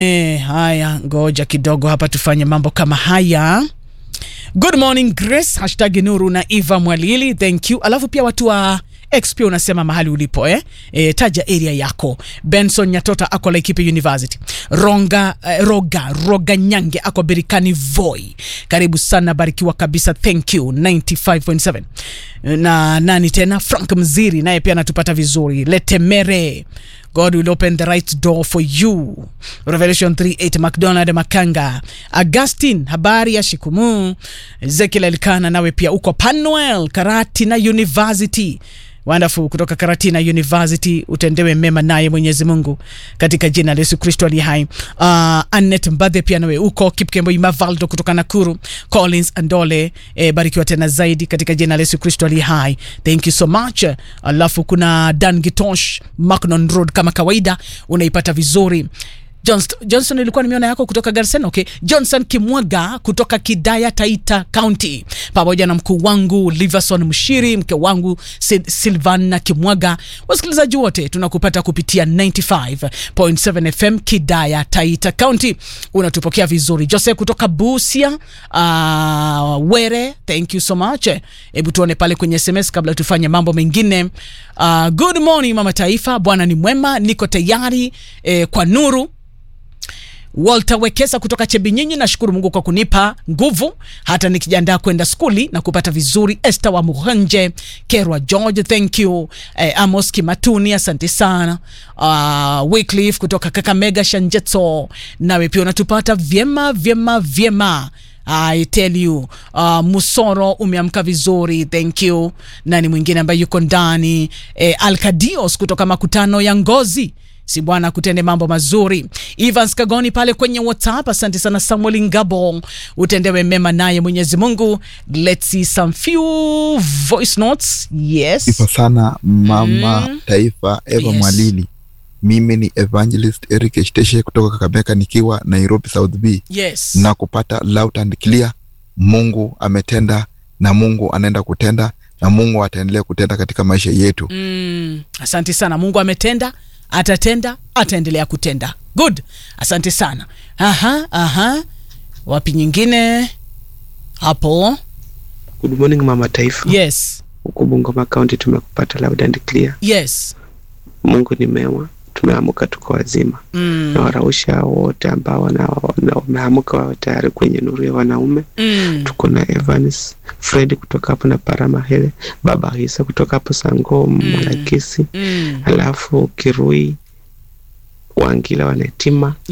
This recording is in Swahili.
E, haya ngoja kidogo hapa tufanye mambo kama haya. Good morning Grace, hashtag Nuru na Eva Mwalili, thank you. Alafu pia watu wa X pia unasema mahali ulipo eh? E, taja area yako. Benson Nyatota ako Laikipia University. Ronga, eh, Roga Roga Nyange ako Berikani Voi. Karibu sana, barikiwa kabisa, thank you 95.7. Na nani tena? Frank Mziri naye pia anatupata vizuri. Letemere God will open the right door for you. Revelation 3:8 McDonald Makanga. Augustine, habari ya shikumu. Ezekiel Elkana nawe pia uko Panuel Karatina University. Wonderful kutoka Karatina University, utendewe mema naye Mwenyezi Mungu katika jina la Yesu Kristo aliye hai. Uh, Annette Mbadhe pia nawe uko Kipkembo Imavaldo kutoka Nakuru. Collins Andole, eh, barikiwa tena zaidi katika jina la Yesu Kristo aliye hai. Thank you so much. Alafu kuna Dan Gitosh Macnon Road kama kawaida unaipata vizuri. Johnson, Johnson ilikuwa nimeona yako kutoka Garsen. Okay. Johnson Kimwaga kutoka Kidaya Taita County, pamoja na mkuu wangu Liverson Mshiri, mke wangu Sil Silvana Kimwaga. Wasikilizaji wote tunakupata kupitia 95.7 FM Kidaya Taita County, unatupokea vizuri. Jose kutoka Busia, uh, Were, thank you so much. Hebu tuone pale kwenye SMS kabla tufanye mambo mengine. Uh, good morning mama taifa, Bwana ni mwema, niko tayari eh, kwa nuru Walter Wekesa kutoka Chebinyinyi, nashukuru Mungu kwa kunipa nguvu hata nikijiandaa kwenda skuli na kupata vizuri. Esther wa Muhanje, Kerwa George, thank you. Eh, Amos Kimatuni, asante sana. Uh, Wycliffe kutoka Kakamega Shanjetso, nawe pia unatupata vyema vyema vyema. I tell you uh, Musoro umeamka vizuri, thank you. Nani mwingine ambaye yuko ndani eh, Alkadios kutoka makutano ya Ngozi si bwana kutende mambo mazuri. Evans Kagoni pale kwenye WhatsApp, asante sana. Samuel Ngabo, utendewe mema naye Mwenyezi Mungu. Let's see some few voice notes. Yes. Sifa sana mama Mm. taifa Eva Yes. Mwalili. Mimi ni Evangelist Eric Eshteshe kutoka Kakamega nikiwa Nairobi South B Yes. na kupata loud and clear. Mungu ametenda na Mungu anaenda kutenda na Mungu ataendelea kutenda katika maisha yetu. Mm, asante sana. Mungu ametenda, atatenda, ataendelea kutenda. Good. Asante sana. Aha, aha. Wapi nyingine? Hapo. Good morning mama taifa. Yes. Huku Bungoma County tumekupata loud and clear. Yes. Mungu ni mema, tumeamka tuko wazima. Mm. Na warausha wote ambao wana- wana- wameamka wawe tayari kwenye nuru ya wanaume. Mm. Tuko na Evans Fred kutoka hapo na Paramahele, Baba Hisa kutoka hapo Sango Malakisi, Mm. alafu Kirui Wangila Wanetima